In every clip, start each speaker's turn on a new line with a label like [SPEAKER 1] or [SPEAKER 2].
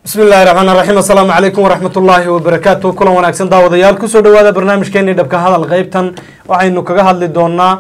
[SPEAKER 1] bismi illahi raxmaan raxiim assalaamu calaykum waraxmat ullaahi wabarakaatu kulan wanaagsan daawadayaal kusoo dhawaada barnaamijkeenii dhabka hadal qeybtan waxaynu kaga hadli doonaa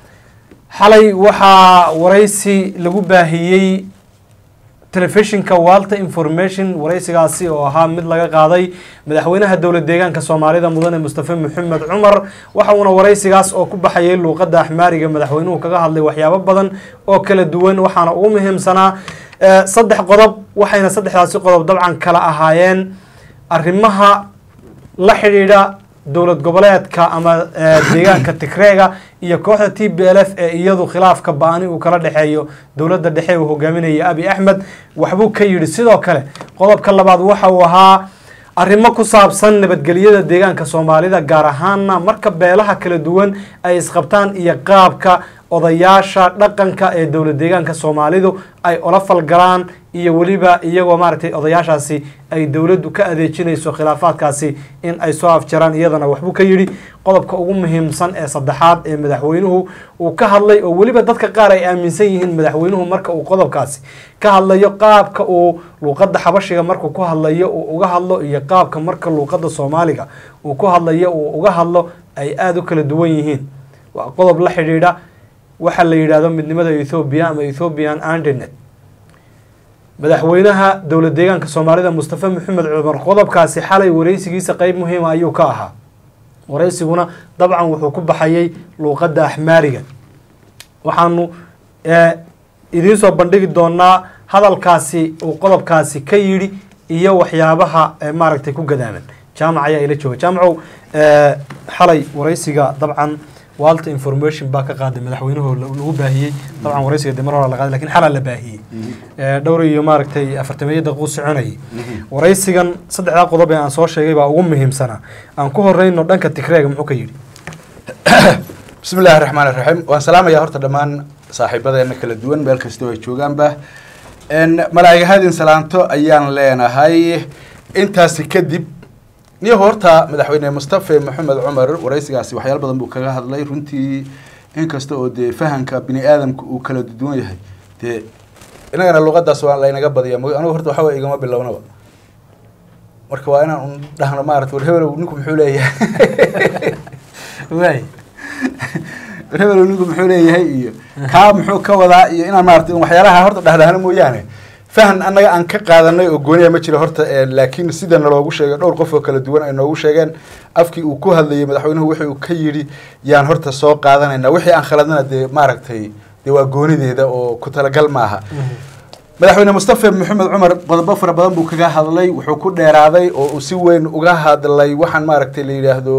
[SPEAKER 1] xalay waxaa waraysi lagu baahiyey telefishinka walta information waraysigaasi oo ahaa mid laga qaaday madaxweynaha dowlad deegaanka soomaalida mudane mustafe maxamed cumar waxa uuna waraysigaas oo ku baxayay luuqadda axmaariga madaxweynuhu kaga hadlay waxyaabo badan oo kala duwan waxaana ugu muhiimsanaa saddex qodob waxayna saddexdaasi qodob dabcan kala ahaayeen arrimaha la xidhiidha dowlad goboleedka ama deegaanka tigreega iyo kooxda t b l f ee iyadu khilaafka ba-ani uu kala dhexeeyo dowladda dhexe uu hogaaminaya abi axmed waxbuu ka yidhi sidoo kale qodobka labaad waxa uu ahaa arrimo ku saabsan nabadgelyada deegaanka soomaalida gaar ahaana marka beelaha kala duwan ay isqabtaan iyo qaabka odayaasha dhaqanka ee dowlad deegaanka soomaalidu ay ola falgalaan iyo weliba iyagoo maaragtay odayaashaasi ay dowladdu ka adeejinayso khilaafaadkaasi in ay soo afjaraan iyadana waxbuu ka yidhi qodobka ugu muhiimsan ee saddexaad ee madaxweynuhu uu ka hadlay oo weliba dadka qaar ay aaminsan yihiin madaxweynuhu marka uu qodobkaasi ka hadlayo qaabka uu luuqadda xabashiga markuu ku hadlayo uu uga hadlo iyo qaabka marka luuqadda soomaaliga uu ku hadlayo uu uga hadlo ay aada u kala duwan yihiin waa qodob la xidhiidha waxaa la yidhaahdo midnimada ethoobiya ama ethoobian andinet madaxweynaha dowlad deegaanka soomaalida mustafe maxamed cumar qodobkaasi xalay waraysigiisa qeyb muhiima ayuu ka ahaa waraysiguna dabcan wuxuu ku baxayay luuqadda axmaariga waxaanu idiin soo bandhigi doonaa hadalkaasi uu qodobkaasi ka yidhi iyo waxyaabaha maaragtay ku gadaaman jaamac ayaa ila jooga jaamacow xalay waraysiga dabcan walta information baa ka qaaday madaxweynuhu lagu baahiyey dabcan waraysiga de mar hore la qaaday lakin xalaa la baahiyey dhowr iyo maaragtay afartameeyo daqiiqu soconayay waraysigan saddexdaa qodob ee aan soo sheegay baa ugu muhiimsanaa aan ku horeyno dhanka tigreega muxuu ka yidhi
[SPEAKER 2] bismi illaahi raxmaan iraxiim waan salaamayaa horta dhammaan saaxiibadeena kala duwan meel kastoo ay joogaanba malaa'igahadin salaanto ayaan leenahay intaasi kadib niyo horta madaxweyne mustafe maxamed cumar waraysigaasi waxyaalo badan buu kaga hadlay runtii inkasta oo dee fahamka bini aadamka uu kala duwan yahay dee inagana luqadaas waa laynaga badiya anigu horta waxawa igama bilownaba marka waa inaan un dhahno maarata war hebelow ninku muxuu leeyahay
[SPEAKER 1] waay
[SPEAKER 2] war hebelow ninku muxuu leeyahay iyo kaa muxuu ka wadaa iyo inaan maarata waxyaalaha horta dhahdahno mooyaane fahan annaga aan ka qaadanay oo gooniya ma jiro horta laakiin sida naloogu sheegay dhowr qof oo kala duwan ay noogu sheegeen afkii uu ku hadlayay madaxweynuhu wixii uu ka yidhi yaan horta soo qaadanayna wixii aan khaladnana dee maaragtay dee waa goonideeda oo ku talagal maaha madaxweyne mustafe maxamed cumar qodobo fara badan buu kaga hadlay wuxuu ku dheeraaday oo uu si weyn uga hadlay waxaan maaragtay la yidhaahdo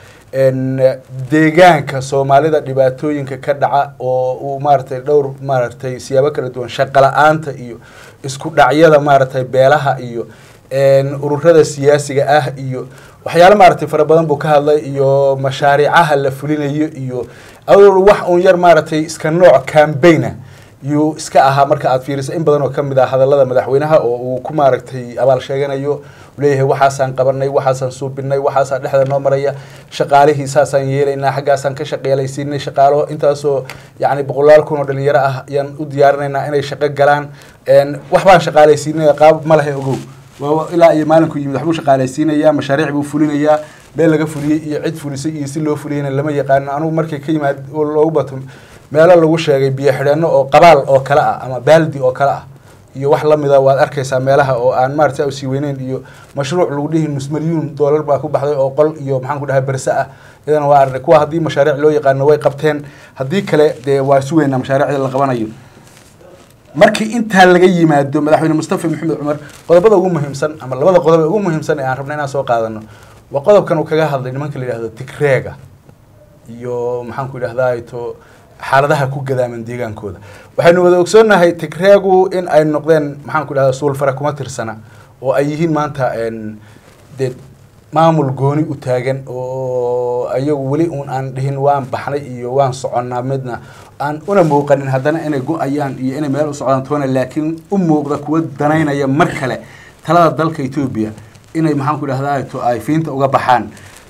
[SPEAKER 2] deegaanka soomaalida dhibaatooyinka ka dhaca oo uu maaragtay dhowr maaragtay siyaabo kala duwan shaqo la-aanta iyo isku dhacyada maaragtay beelaha iyo ururada siyaasiga ah iyo waxyaalo maaragtay fara badan buu ka hadlay iyo mashaariicaha la fulinayo iyo wax un yar maaragtay iska nooc cambaigna yuu iska ahaa marka aad fiiriso in badan oo kamid ah hadalada madaxweynaha oo uu ku maaragtay abaal sheeganayo leeyahay waxaasaan qabanay waxaasaan suubinay waxaasaa dhexda noo maraya shaqaalihii saasaan yeelaynaa xaggaasaan ka shaqeelaysiinay shaqaalo intaasoo yacni boqolaal kun oo dhalinyaro ah ayaan u diyaarinaynaa inay shaqo galaan waxbaan shaqaalaysiinaya qaab ma lahe ogow waa ilaa iyo maalinku yimid waxbuu shaqaalaysiinayaa mashaariic buu fulinayaa meel laga fuliyey iyo cid fulisay iyo si loo fuliyeyna lama yaqaano anugu markay ka yimaad oo loogu bato meelo lagu sheegay biyo xidheeno oo qabaal oo kale ah ama baaldi oo kale ah iyo wax lamida waad arkaysaa meelaha oo aan maarata sii weyneyn iyo mashruuc lagu dhihi nus milyuun doolar baa ku baxday oo qol iyo maxaan ku dhahay berse ah iyadana waa arnay kuwa haddii mashaariic loo yaqaano way qabteen haddii kale dee waa sugeynaa mashaariicda la qabanayo markii intaa laga yimaado madaxweyne mustafe maxamed cumar qodobada ugu muhiimsan ama labada qodob ee ugu muhiimsan ee aan rabna inaan soo qaadano waa qodobkan uu kaga hadlay nimanka la yidhahdo tigreega iyo maxaan ku idhahdaa to xaaladaha ku gadaaman deegaankooda waxaynu wada ogsoonnahay tigreegu in ay noqdeen maxaan ku idhahdaa suulfara kuma tirsana oo ay yihiin maanta dee maamul gooni u taagan oo ayagu weli uun aan dhihin waan baxnay iyo waan soconnaa midna aan una muuqanin haddana inay go-ayaan iyo inay meel u socdaan toona laakiin u muuqda kuwa danaynaya mar kale talada dalka etoobiya inay maxaan ku idhahdaa to ay fiinta uga baxaan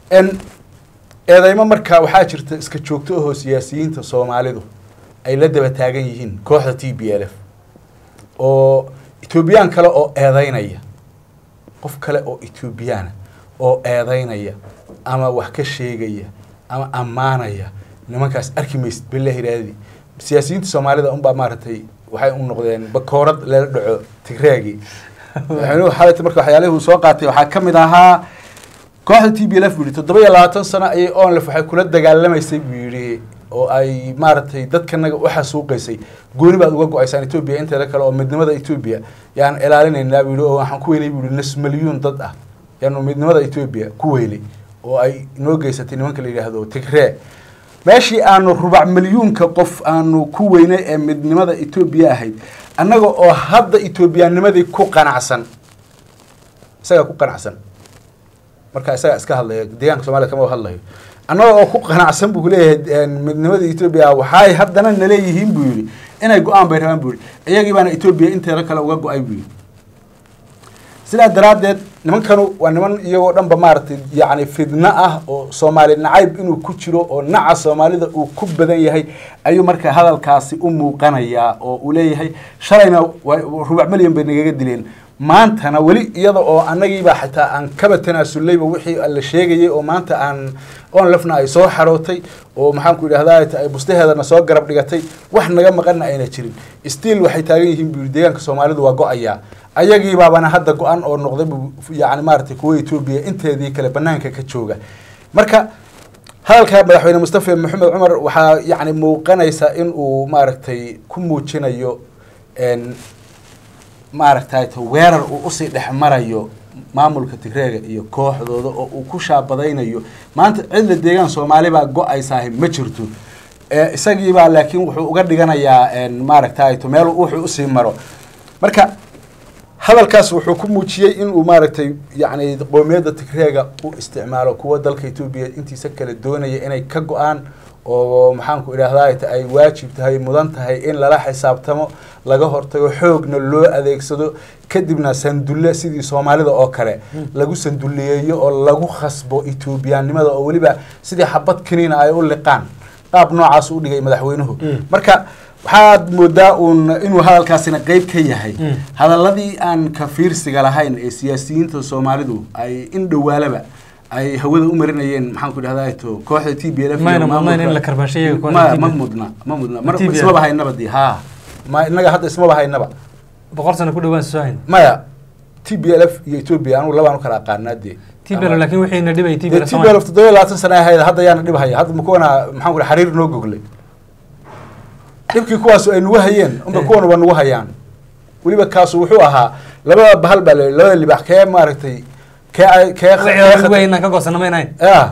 [SPEAKER 2] eedeymo markaa waxaa jirta iska joogto ahoo siyaasiyiinta soomaalidu ay la daba taagan yihiin kooxda t b l f oo etoobiyaan kale oo eedeynaya qof kale oo ethoobiyaana oo eedeynaya ama wax ka sheegaya ama ammaanaya nimankaas arki maysid billahi raadi siyaasiyiinta soomaalida unbaa maaragtay waxay u noqdeen bakoorad lala dhaco tigreegii madaxweynuhu xalayta marka waxyaalihii uu soo qaatay waxaa ka mid ahaa kooxda t b l f buu yihi toddoba iyo labaatan sano ayay onlef waxay kula dagaalamaysay buu yidhi oo ay maaragtay dadkanaga u xasuuqaysay gooni baad uga go-aysaan etoobiya inteeda kale oo midnimada etoobiya yaan ilaalinaynaa buu yihi oo waxaan ku weynay buu yihi nus milyuun dad ah yaanu midnimada etoobiya ku weynay oo ay noo geysatay nimanka la yidhaahdo tigree meeshii aanu rubac milyuunka qof aanu ku weynay ee midnimada etoobiya ahayd annaga oo hadda etoobiyaanimadii ku qanacsan isagaa ku qanacsan marka isagaa iska hadlaya deegaanka soomaliya kama hadlayo annaga oo ku qanacsan buu kuleeyahay midnimada etoobiya waxay haddana naleeyihiin buu yidhi inay go-aan bay rabaan buu yihi iyagii baana etoobiya inteeda kale uga go-ay buu yidhi sidaa daraaddeed nimankanu waa niman iyagoo dhanba maaragtay yacni fidno ah oo soomaali nacayb inuu ku jiro oo naca soomaalida uu ku badan yahay ayuu marka hadalkaasi u muuqanayaa oo uu leeyahay shalayna rubac milyan bay nagaga dileen maantana weli iyada oo annagiiba xitaa aan kaba tanaasullayba wixii la sheegayay oo maanta aan onlefna ay soo xarootay oo maxaanku idhahdaa ay bustaheedana soo garab dhigatay wax naga maqanna ayna jirin stiil waxay taagan yihiin buu yidhi deegaanka soomaalidu waa go-ayaa ayagiibaabana hadda go-an oo noqday buu yani maaragtay kuwa etoobiya inteedii kale banaanka ka jooga marka hadalka madaxweyne mustafa maxamed cumar waxaa yani muuqanaysa in uu maaragtay ku muujinayo maaragtay weerar uu usii dhex marayo maamulka tigreega iyo kooxdooda oo uu ku shaabadaynayo maanta cidla deegaan soomaali baa go-aysaahi ma jirto isagiibaa laakiin wuxuu uga dhiganayaa maaragtay meel wuxuu usii maro marka hadalkaas wuxuu ku muujiyey inuu maaragtay yani qoomiyadda tigreega u isticmaalo kuwa dalka etoobiya intiisa kale doonaya inay ka go-aan oo maxaanku idhahdaa ay waajib tahay mudan tahay in lala xisaabtamo laga hortago xoogna loo adeegsado kadibna sandulle sidii soomaalida oo kale lagu sanduleeyo oo lagu khasbo etoobiyaannimada oo weliba sidii xabad kaniina ay u liqaan qaab noocaas u dhigay madaxweynuhu marka waxaad moodaa uun inuu hadalkaasina qeyb ka yahay hadaladii aan ka fiirsiga lahayn ee siyaasiyiinta soomaalidu ay in dhowaalaba ay hawada u marinayeen maxaanku idhahdaa to kooxda t b l f ma mudna ma mudna mar ismaba haynaba di ha ma inaga hadda ismaba haynaba
[SPEAKER 1] boqol sano ku dhawaan soo hayn
[SPEAKER 2] maya t b l f iyo etoobiya anugu labaan u kala aqaanaa dee
[SPEAKER 1] t b l laakiin wixiina dhibay t b l
[SPEAKER 2] t b l f toddoba iyo labaatan sana ahayd hadda yaana dhib haya hadda makuwana maxaan ku xariir noo goglay dhibkii kuwaas ay nagu hayeen unba kuwana waa nagu hayaan weliba kaasu wuxuu ahaa labada bahal baa la labada libax kee maaragtay kee kee
[SPEAKER 1] ka goosana maynahayn
[SPEAKER 2] ya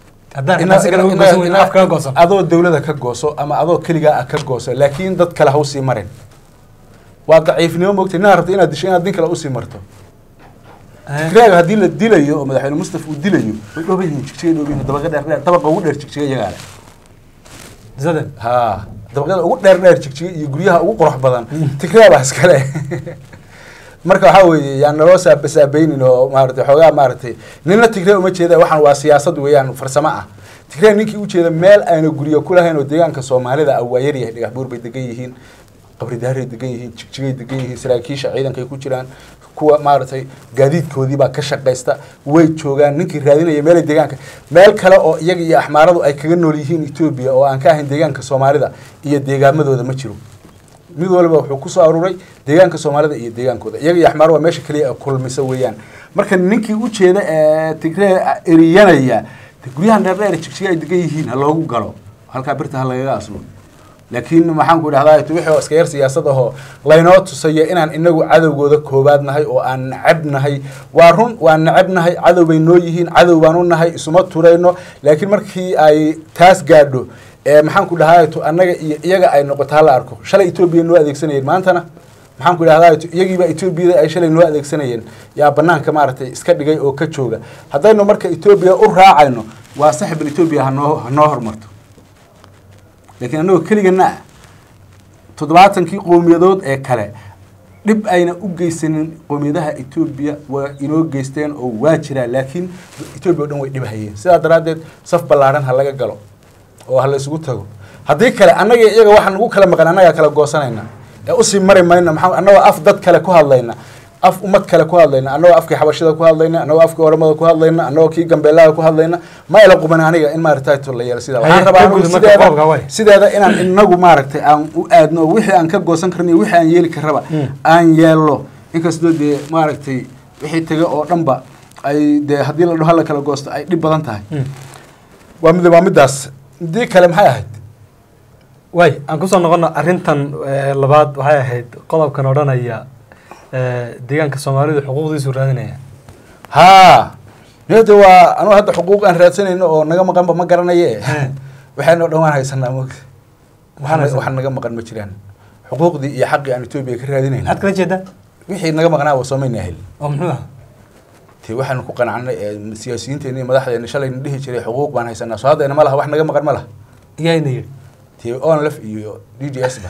[SPEAKER 1] afkaga goosan
[SPEAKER 2] adoo dawlada ka gooso ama adoo keligaa ah ka gooso laakiin dad kale ha usii marin waa daciifnimo moogtay nin rabta inaad disho inaad din kale usii marto tigraaga haddii la dilayo oo madaxweyne mustafa uu dilayo way dhooban yihiin jigjiga dhooban yihiin dabaqa dheer dheer dabaqa ugu dheer jigjiga iyagaa leh
[SPEAKER 1] zadan
[SPEAKER 2] ha dabaqyada ugu dheer dheer jigjiga iyo guryaha ugu qurux badan tigraa baa iskale marka waxaa weeye yaan naloo saabasaabaynin oo maaragtay xoogaa maaragtay nina tigree uma jeeda waxaan waa siyaasad weeyaan farsamo ah tigree ninkii ujeeda meel ayna guryo ku lahayn oo deegaanka soomaalida ah waa yaryahay dhagax buur bay degan yihiin qabridaaray degan yihiin jigjigay degan yihiin saraakiisha ciidankay ku jiraan kuwa maaragtay gaadiidkoodii baa ka shaqaysta way joogaan ninkii raadinaya meelay deegaanka meel kale oo iyaga iyo axmaaradu ay kaga nool yihiin etoobiya oo aan ka ahayn deegaanka soomaalida iyo deegaamadooda ma jiro mid waliba wuxuu kusoo aruuray deegaanka soomaalida iyo deegaankooda iyaga iyo axmaar waa meesha keliya ee kulmisa weeyaan marka ninkii ujeeda ee tigree eriyanaya guryahan dheer dheer jigjiga ay degan yihiin ha loogu galo halkaa birta ha lagaga aslo laakiin maxaanku idhahdaa wixii oo iska yar siyaasad ahoo laynoo tusayo inaan inagu cadowgooda koobaad nahay oo aan necab nahay waa run waa necab nahay cadow bay noo yihiin cadow baan u nahay isuma turayno laakiin markii ay taas gaadho maxaanku dhahaa annaga iyo iyaga ay noqoto hala arko shalay etoobiya noo adeegsanayeen maantana maxaanku idhahdaa iyagiiba etoobiyada ay shalay noo adeegsanayeen yaa banaanka maaragtay iska dhigay oo ka jooga haddaynu marka etoobiya u raacayno waa saxibal etoobiya hanoo hanoo hormarto laakiin annagoo keligana ah toddobaatankii qowmiyadood ee kale dhib ayna u geysanin qowmiyadaha etoobiya waa inoo geysteen oo waa jiraa laakiin etoobiya o dhan way dhibhayeen sidaa daraaddeed saf ballaadhan ha laga galo oo ha la isugu tago haddii kale annaga iyaga waxaa nagu kala maqan annagaa kala goosanayna ee usii mari mayno maxaa annagoo af dad kale ku hadlayna af ummad kale ku hadlayna annagoo afkii xabashida ku hadlayna annagoo afkii oromada ku hadlayna annagoo kii gambeelaha ku hadlayna ma ila quban aniga in maaragtay to la yeelo sidaa waxaan
[SPEAKER 1] Haye,
[SPEAKER 2] rabaa
[SPEAKER 1] ka
[SPEAKER 2] anigu
[SPEAKER 1] gudub marka
[SPEAKER 2] sideeda
[SPEAKER 1] qodobka, waay.
[SPEAKER 2] sideeda inaan inagu maaragtay aan u aadno oo wixii aan ka goosan karno iyo wixii aan yeeli karraba
[SPEAKER 1] Mm.
[SPEAKER 2] aan yeelno inkastoo dee maaragtay wixii tega oo dhanba ay dee haddii la dhaho hala kala goosto ay dhib badan tahay
[SPEAKER 1] Mm.
[SPEAKER 2] waa mid waa middaas midii kale maxay ahayd
[SPEAKER 1] waay aan kusoo noqono arrintan eh, labaad waxay ahayd qodobkan odhanaya eh, deegaanka soomaalidu xuquuqdiisu raadinaya
[SPEAKER 2] haa niyada waa anugu hadda xuquuq aan raadsanayno oo naga maqanba ma garanaye
[SPEAKER 1] He.
[SPEAKER 2] waxaynu dhan waan haysanaa mogta
[SPEAKER 1] Waxaan haysanaa.
[SPEAKER 2] wax naga maqan ma jiraan xuquuqdii iyo xaqii aan etoobiya ka raadinayno
[SPEAKER 1] maxaad kala jeedaa
[SPEAKER 2] wixii naga maqnaa waa soomayna hel
[SPEAKER 1] oo muxuu ah
[SPEAKER 2] te waxaanu ku qanacnay ee siyaasiyiinteena iyo madaxdeena shalayna dhihi jiray xuquuq baan haysanaa soo haddayna ma laha wax naga maqan ma laha
[SPEAKER 1] iyayna yidhi
[SPEAKER 2] te onlef iyo d d s ba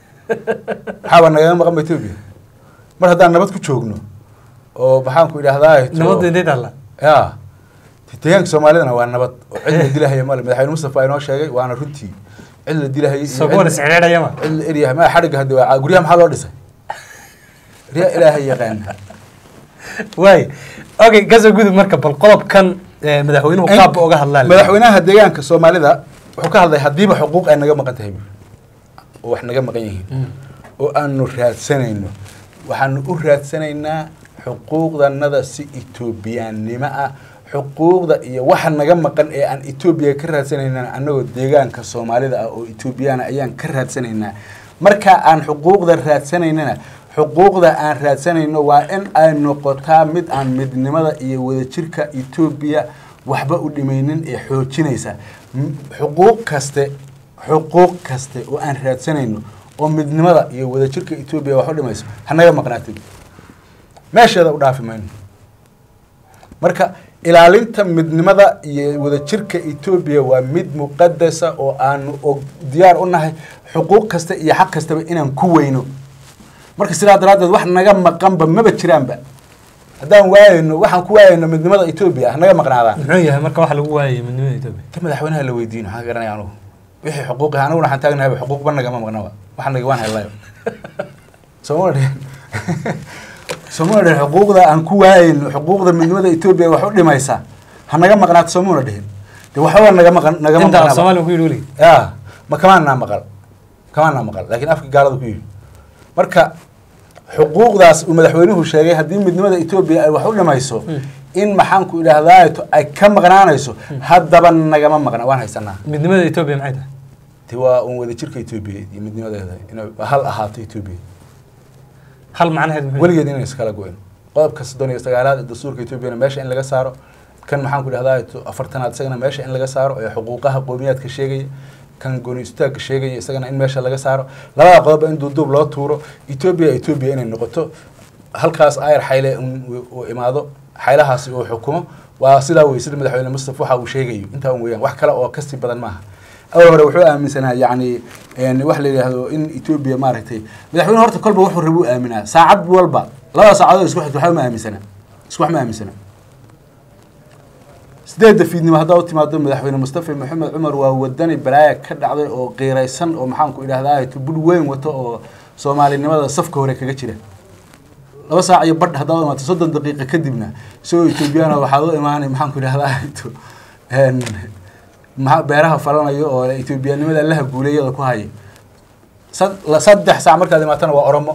[SPEAKER 2] maxaaba nagaga maqan ba etoobiya mar haddaan nabad ku joogno oo maxaan ku idhahdaa
[SPEAKER 1] nabadda intay taalla
[SPEAKER 2] ya deegaanka soomaalidana waa nabad oo cid la dilahaya male madaxweyne mustafa inoo sheegay waana runtii cid la dilahaya iyo
[SPEAKER 1] soo kuwan
[SPEAKER 2] cid-
[SPEAKER 1] isxidhiidhaya ma
[SPEAKER 2] cid la eryahay ma xadhigga hadda waa guryaha maxaa loo dhisay riya ilaahay yaqaan
[SPEAKER 1] waay okay kasoo gudub marka bal qodobkan eh, madaxweynuhu qaabba oga hadlaa
[SPEAKER 2] madaxweynaha deegaanka soomaalida wuxuu ka hadlay haddiiba xuquuq ay naga maqan tahay buuri oo wax naga maqan yihiin
[SPEAKER 1] Mm.
[SPEAKER 2] oo aanu raadsanayno waxaanu u raadsanaynaa xuquuqdanada si etoobiyaannimo ah xuquuqda iyo waxa naga maqan ee aan etoobiya ka raadsanaynaa annagoo deegaanka soomaalida ah oo etoobiyaana ayaan ka raadsanaynaa marka aan xuquuqda raadsanaynana xuquuqda aan raadsanayno waa in ay noqotaa mid aan midnimada iyo wadajirka etoobiya waxba u dhimaynin ee xoojinaysa M- xuquuq kaste xuquuq kaste oo aan raadsanayno oo midnimada iyo wadajirka etoobiya wax u dhimayso hanaga maqnaatay meesheeda u dhaafi mayno marka ilaalinta midnimada iyo wadajirka etoobiya waa mid muqadasa oo aanu og diyaar u nahay xuquuq kasta iyo xaq kastaba inaan ku weyno marka sidaa daraaddeed wax naga maqanba maba jiraanba haddaan waayayno waxaan ku waayayno midnimada etoobiya hanaga maqnaadaan
[SPEAKER 1] muxuu yahay marka waxa lagu waayay midnimada etoobiya
[SPEAKER 2] ta madaxweynaha la weydiino waxaan garanaya anugu wixii xuquuqi aniguna waxaan taagnahayba xuquuqba nagama maqnaba waxa naga waan helayo sooma dhihin soomuna dhihin xuquuqda aan ku waayayno xuquuqda midnimada etoobiya wax u dhimaysa ha naga maqnaato soomuna dhihin de waxba naga maqan nagama
[SPEAKER 1] inta af
[SPEAKER 2] maqnaba
[SPEAKER 1] soomaaliya ku yidhi weligii
[SPEAKER 2] ya ma kamaanaa maqal kamaanaa maqal laakiin afka gaalada ku yidhi marka xuquuqdaas uu madaxweynuhu sheegay haddii midnimada etoobiya ay wax u dhimayso in maxaanku idhahdaato ay ka maqnaanayso haddaba nagama maqna waan haysanaa
[SPEAKER 1] midnimada etoobiya maxay tahay
[SPEAKER 2] ti waa un wadajirka etoobiya iyo midnimadeeda inay hal ahaato etoobiya
[SPEAKER 1] hal macnaheed muxuu yahay?
[SPEAKER 2] weligeed inay iskala go-in qodobka soddon iyo sagaalaad ee dastuurka etoobiyana meesha in laga saaro kan maxaan ku idhahdaa afartanaad isagana meesha in laga saaro ee xuquuqaha qowmiyaadka sheegaya kan gooni istaagka sheegaya isagana in meesha laga saaro labada qodobba in duuduub loo tuuro etoobiya etoobiya inay noqoto halkaas ayar xayle un- uu imaado xaylahaasi uu xukumo waa sidaa wey sida madaxweyne mustafa waxa uu sheegayo intaa un weeyaan wax kale oo kasii badan maaha awal hore wuxuu aaminsanaa yacni een, wax la yidhaahdo in etoobiya maaragtay madaxweyne horta kolba wuxuu rabuu aaminaa saacad walba labada saacadood isku xigta waxba ma aaminsana isku wax ma aaminsana sideedda fiidnimo haddaa u timaado madaxweyne mustafa maxamed cumar waa wadani balaaya ka dhacday oo qiiraysan oo maxaanku idhahdaa budh weyn wato oo soomaalinimada safka hore kaga jira laba saac iyo badh haddaa u imaato soddon daqiiqa kadibna isagoo etoobiyana waxaad u imaanay maxaanku idhahdaa een, maxa beeraha falanayo oo etoobiyanimada allaha guuleeyada ku haya sad- la- saddex saac markaad imaatana waa oromo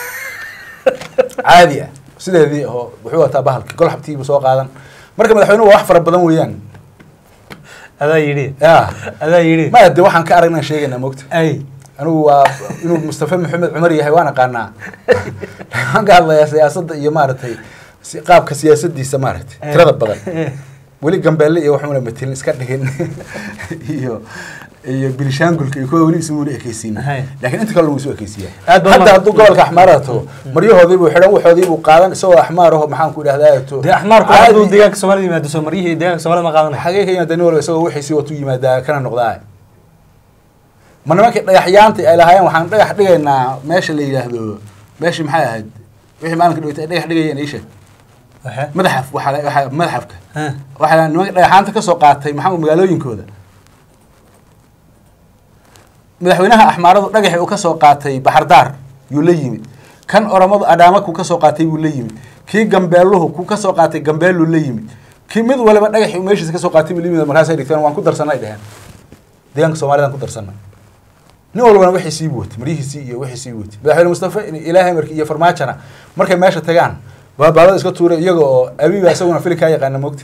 [SPEAKER 2] caadi ah sideedii oo wuxuu wataa bahalki gol xabtiibu soo qaadan marka madaxweynuhu waa wax fara badan weeyaan
[SPEAKER 1] adaa yidhi
[SPEAKER 2] ya
[SPEAKER 1] adaa yidhi
[SPEAKER 2] maya de waxaan ka aragnaan sheegaynaa mogta
[SPEAKER 1] ay
[SPEAKER 2] anigu waa inuu mustafa maxamed cumar yahay waan aqaanaa waxaan ka hadlayaa siyaasadda iyo maaragtay si- qaabka siyaasadiisa maaragtay tirada badan weli gambeelle iyo waxuuna matelin iska dhigin iyo iyo bilishaangulka iyo kuwa weli ismuuna ekeysiinin
[SPEAKER 1] Hay.
[SPEAKER 2] laakiin inta kale lagu isu ekeysiiyaa
[SPEAKER 1] Aad baa
[SPEAKER 2] hadda
[SPEAKER 1] umahad-
[SPEAKER 2] hadduu gobolka axmaarada tago maryahoodii buu xidhan waxoodii buu qaadan isagoo axmaar aho maxaan ku idhahdaa to
[SPEAKER 1] dee axmaarku
[SPEAKER 2] caadi-
[SPEAKER 1] hadduu deegaanka soomaalida yimaado soo maryihii deegaanka soomaalida ma qaadanaya
[SPEAKER 2] xagee ka yimaada nin walba isagoo wixiisii watu yimaadaa kana noqdaa ma nimankii dhagaxyaanta ay lahaayeen waxaan dhagax dhigaynaa meesha la yidhaahdo meeshii maxay ahayd wixii maalinka dhaweyta ay dhagax dhigayeen iisha
[SPEAKER 1] Waxe?
[SPEAKER 2] madaxaf waxaa la- waxaa madaxafka
[SPEAKER 1] Ha.
[SPEAKER 2] waxaa nimanka dhagaxaanta ka soo qaatay maxaa magaalooyinkooda madaxweynaha axmaaradu dhagaxii uu ka soo qaatay baxardaar yuu la yimid kan oromadu adhaama ku kasoo qaatay buu la yimid kii gambeeluhu ku kasoo qaatay gambeelu la yimid kii mid waliba dhagaxi meeshiisa kasoo qaatay buu la yimid markaasay dhigteen waan ku darsanay dheheen deegaanka soomaalidaan ku darsanay nin walbana wixii sii watay maryihiisii iyo wixii sii watay madaxweyne mustafa ilaahay markii iyo farmaajona markay meesha tagaan baabaalada iska tuuray iyaga oo abiba isaguna filikaa yaqaana mogta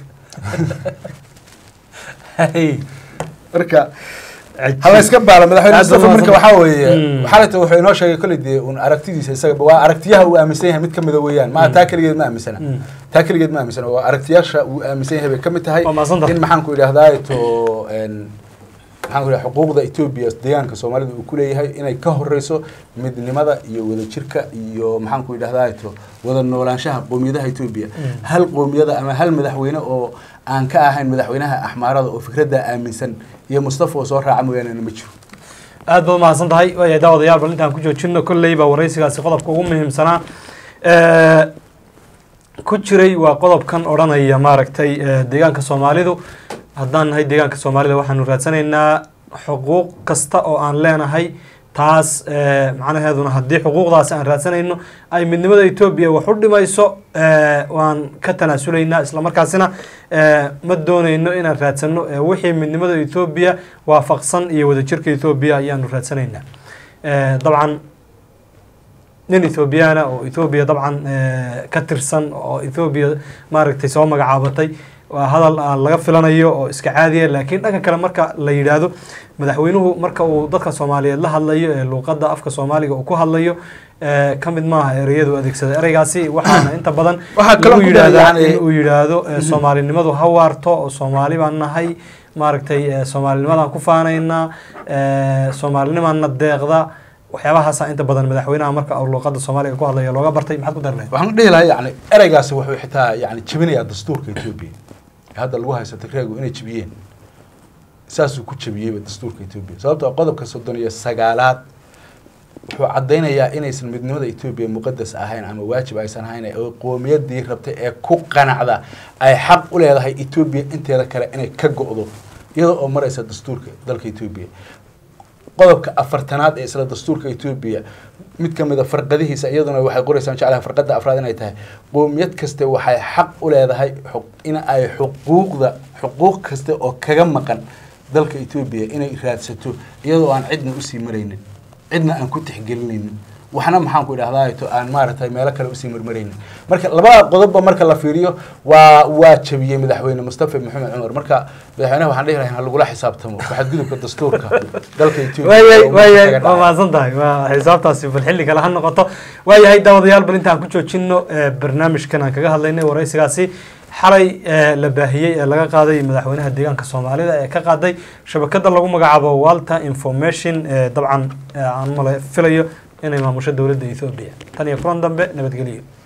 [SPEAKER 2] marka hala iska baala madaxweyne mustafa marka waxaa weeye xalata wuxuu inoo sheegay kolley dee un aragtidiisa isaga waa aragtiyaha uu aaminsan yahay mid kamida weeyaan maa taa keligeed ma aaminsana taa keligeed ma aaminsana waa aragtiyaasha uu aaminsan yahay bay kamid tahay
[SPEAKER 1] Waa mahadsantahay.
[SPEAKER 2] in maxaan ku idhahdaa to maxaan ku idhaha xuquuqda etoobiya deegaanka soomaalida uu ku leeyahay inay ka horeyso midnimada iyo wadajirka iyo maxaan ku idhahdaa to wada noolaanshaha qoomiyadaha etoobiya hal qoomiyada ama hal madaxweyne oo aan ka ahayn madaxweynaha axmaarada oo fikradda aaminsan iyo mustafa oo soo raaca mooyaane ma jiro
[SPEAKER 1] aad baad mahadsan tahay waayahay daawadayaal bal intaan ku joojino kolley baa waraysigaasi qodobka ugu muhiimsanaa Eh, ku jiray waa qodobkan odhanaya maaragtay eh, deegaanka soomaalidu haddaan nahay deegaanka soomaalida waxaanu raadsanaynaa xuquuq kasta oo aan leenahay taas eh, macnaheeduna haddii xuquuqdaasi aan raadsanayno ay midnimada etoobiya wax u dhimayso eh, waan ka tanaasulaynaa islamarkaasina eh, ma doonayno inaan raadsano eh, wixii midnimada etoobiya waafaqsan iyo wadajirka etoobiya ayaanu raadsanaynaa Eh, dabcan nin ethoobiyaana oo ethoobiya dabcan eh, ka tirsan oo ethoobiya maaragtay soo magacaabatay waa hadal aan laga filanayo oo iska caadiya laakiin dhanka kale marka la yidhaahdo madaxweynuhu marka uu dadka soomaaliyeed la hadlayo ee luuqadda afka soomaaliga uu ku hadlayo eh, ka mid maaha ereyadu adeegsada ereygaasi waxaana inta badan
[SPEAKER 2] Waxaa kaloo
[SPEAKER 1] lagu
[SPEAKER 2] ku dheer
[SPEAKER 1] yidhaahdaa
[SPEAKER 2] yacni-
[SPEAKER 1] in uu yidhaahdo eh, soomaalinimadu ha waarto oo soomaali baan nahay maaragtay eh, soomaalinimadaan ku faanaynaa eh, soomaalinimaana deeqda waxyaabahaasa inta badan madaxweynaha marka uu luuqada soomaaliga ku hadlaya looga bartay maxaad ku dari lahayd
[SPEAKER 2] waxaan dhihi lahaa yani ereygaasi wuxuu xitaa yani jebinayaa dastuurka etoobiya ee hadda lagu haysto tigreegu inay jebiyeen saasuu ku jebiyeyba dastuurka etoobiya sababtoo ah qodobka soddon iyo sagaalaad wuxuu caddaynayaa inaysan midnimada etoobiya muqadas ahayn ama waajib aysan ahayn oo qoomiyadii rabtay ee ku qanacda ay xaq u leedahay etoobiya inteeda kale inay ka go'do iyadoo oo maraysa dastuurka dalka etoobiya qodobka afartanaad ee isla dastuurka etoobiya mid ka mid a farqadihiisa iyaduna waxay qoraysaan jeclaha farqada afraad inay tahay qoomiyad kaste waxay xaq u leedahay xu- in ay xuquuqda xuquuq kaste oo kaga maqan dalka etoobiya inay raadsato iyadoo aan cidna usii maraynin cidna aan ku tixgelinaynin waxna maxaan ku idhahdaa to aan maaragtay meelo kale usii marmaraynin marka labada qodobba marka la fiiriyo waa waa jabiyey madaxweyne mustafa maxamed cumar marka madaxweynaha waxaan dhihi lahaa ha lagula xisaabtamo waxadgudubka dastuurka dalka etoobiya
[SPEAKER 1] waayay
[SPEAKER 2] oo
[SPEAKER 1] waayay
[SPEAKER 2] kaga
[SPEAKER 1] waa
[SPEAKER 2] dhacay.
[SPEAKER 1] mahadsan tahay waa xisaabtaasi bal xilli kale ha noqoto waayahay daawadayaal bal intaan ku joojino eh, barnaamijkan aan kaga hadlaynay waraysigaasi xalay eh, la baahiyey ee laga qaaday madaxweynaha deegaanka soomaalida ee ka qaaday shabakada lagu magacaabo walter information eh, dabcan eh, aan male filayo inay maamusho dowladda ethoobia tan iyo kulan dambe nabadgelyo